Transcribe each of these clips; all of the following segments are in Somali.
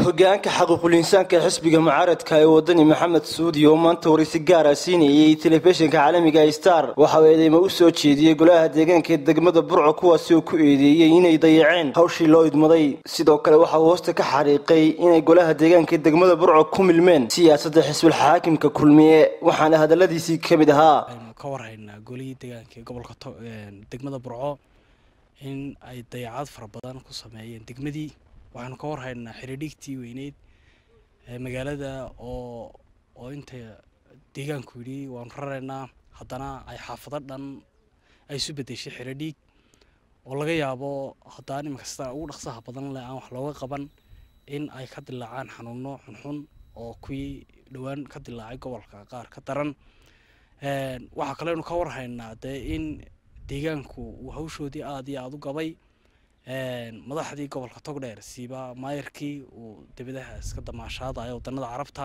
hogaanka xaquuqul insaanka ee xisbiga mucaaradka ee wadani maxamed suudi oo maanta waraysi gaara siinayay telefishinka caalamiga star waxa uu eedeymo u soo jeediyey golaha deegaanka ee degmada burco kuwaasi oo ku eedeeyey inay dayaceen hawshii loo idmaday sidoo kale waxa uu hoosta ka xariiqay inay golaha deegaanka ee degmada burco ku milmeen siyaasadda xisbul xaakimka kulmiye waxaana hadaladiisii ka mid ahaa aynu ka warhaynaa golihii deegaanka ee gobolka degmada burco in ay dayacad fara badan ku sameeyeen degmadii waxaanu ka warhaynaa xiriidhigtii weyneyd magaalada oo oo inta deegaanku yidhi waanu raraynaa haddana ay xaafado dhan ay isu bedeshay xiriidhiig oo laga yaabo haddaan iminka sida ugu dhaqsaha badan leh aan wax looga qaban in ay ka dilaacaan xanuuno xunxun oo kuwii dhowaan ka dilaacay gobolka qaar ka daran waxaa kaleynu ka warhaynaa dee in deegaanku uu hawshoodii aada iyo aada u gabay madaxdii gobolka togdheer siiba maayarkii uu debadaha iska damaashaadaya wadanada carabta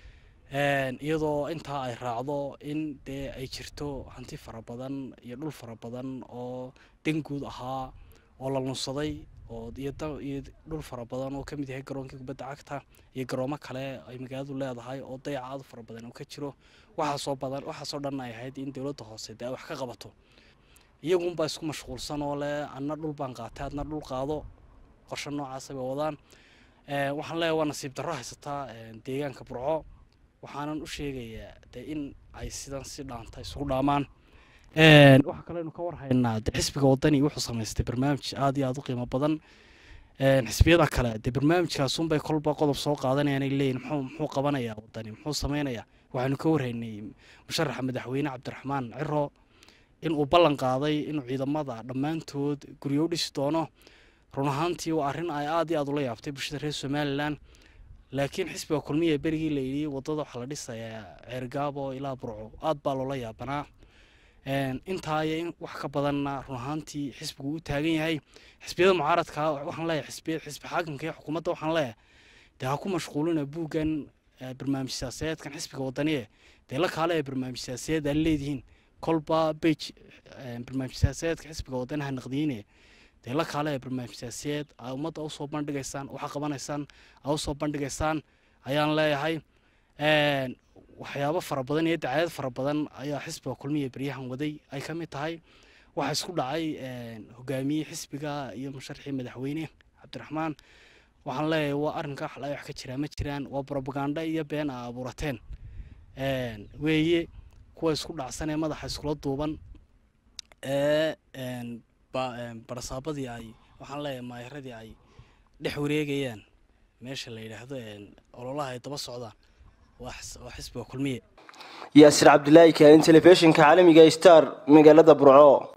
iyadoo intaa ay raacdo in dee ay jirto hanti fara badan iyo dhul fara badan oo danguud ahaa oo la lunsaday oo iyo dhul fara badan oo kamid yahay garoonkii kubadda cagta iyo garoomo kale ay magaaladu leedahay oo dayac aad fara badan uu ka jiro waxaasoo badan waxaasoo dhan ay ahayd in dowladda hoose dee ay wax ka qabato iyagunbaa isku mashquulsan oo leh adna dhul baan qaatay adna dhul qaado qorshe noocaasa bay wadaan waxaan leeyahay waa nasiib darro haysataa deegaanka burco waxaanan u sheegayaa dee in ay sidan si dhaanta isugu dhaamaan waxaa kaleynu ka warhaynaa de xisbiga wadani wuxuu samaystay barnaamij aada iyo aada u qiimo badan xisbiyada kale dee barnaamijkaasunbay kolba qodob soo qaadanayaan ay leeyihin muxuu muxuu qabanayaa wadani muxuu sameynayaa waxaynu ka warhaynay musharaxa madaxweyne cabdiraxmaan ciro in uu ballan qaaday inuu ciidamada dhammaantood guryo u dhisi doono run ahaantii waa arrin ay aada iyo aada ula yaabtay bulshada reer somalilan laakiin xisbiga kulmiya berigii la yidhi waddada waxaa la dhisayaa ceergaabo ilaa burco aada baa loola yaabanaa intaa iyo in wax ka badanna run ahaantii xisbigu u taagan yahay xisbiyada mucaaradka waxaan leeyahay xisbi xisbi xaakimka iyo xukuumadda waxaan leeyahay dee ha ku mashquulina buuggan barnaamij siyaasadeedkan xisbiga wadaniye dee la kaale ee barnaamij siyaasadeed aad leedihiin kolba bage barnaamij siyaasadeedka xisbiga wadanaha naqdiyine dee la kaale ee barnaamij siyaasadeed aa ummadda usoo bandhigaysaan waxa qabanaysaan aa usoo bandhigaysaan ayaan leeyahay waxyaabo fara badan iyo dacaayad fara badan ayaa xisbiga kulmiya beryahan waday ay ka mid tahay waxaa isku dhacay hogaamiye xisbiga iyo musharxii madaxweyne cabdiraxmaan waxaan leeyahay waa arrinka wax wax ka jiraa ma jiraan waa brobaganda iyo been aa abuurateen weeye kuwa isku dhacsan ee madaxa iskula duuban ee barasaabadii ay waxaan leeyahay maayaradii ay dhex wareegayaan meesha la yidhaahdo ololaha ay daba socdaan waa xisbiga kulmiye yaasir cabdilaahi kaalin telefishinka caalamiga star magaalada burco